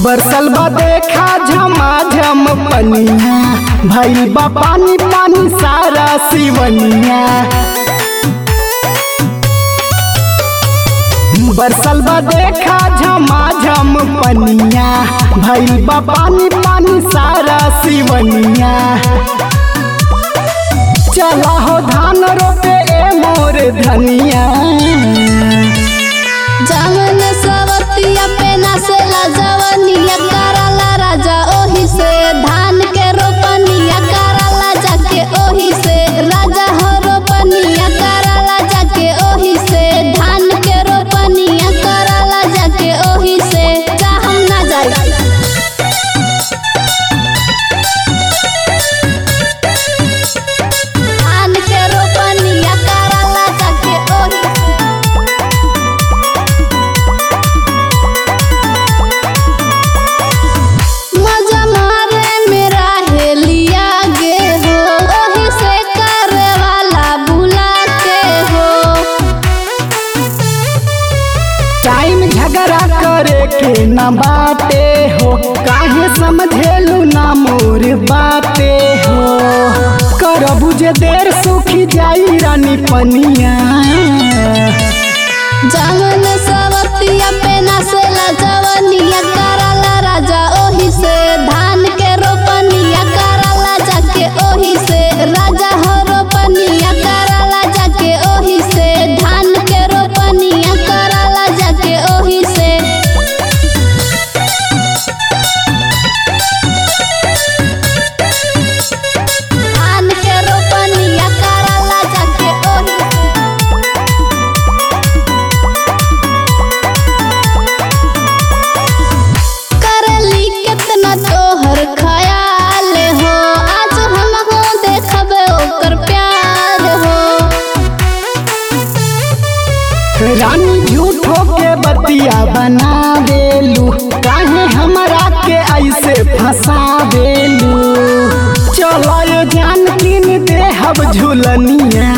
बरसल बा देखा झमाझम पनिया भइल बा पानी पानी सारा सिवनिया बरसल बा देखा झमाझम पनिया भइल बा पानी पानी सारा सिवनिया चला हो धान रोपे ए मोर धनिया जामन सवतिया पे नासेला जवनिया कराला राजा ओही से धान के रोपनिया कराला जाके ओही से राजा हो रोपनिया कराला जाके ओही से धान के रोपनिया कराला जाके ओही से जा हम ना जाई धान के रोपनिया कराला जाके ओही से मजा मारे मेरा हेलिया गे हो ओही से करे वाला बुला के हो टाइम झगड़ा करे के न बाटे हो काहे समझेलू ना मोर बाते हो कर बुझे देर सुखी जाई रानी पनिया जामन सवतिया पे नासेला जवनिया कराला राजा ओही से धान के रोपनिया कराला जाके ओही से राजा हो रोपनिया कराला जाके ओही से धान के रोपनिया कराला जाके ओही से धान के रोपनिया कराला जाके ओही से करली कितना तोहर ख्याल हो आज हम हो देखबे ओकर प्यार हो रानी झूठो के बतिया बना देलू काहे हमरा के ऐसे फंसा देलू चलो ये जान किन देहब झुलनिया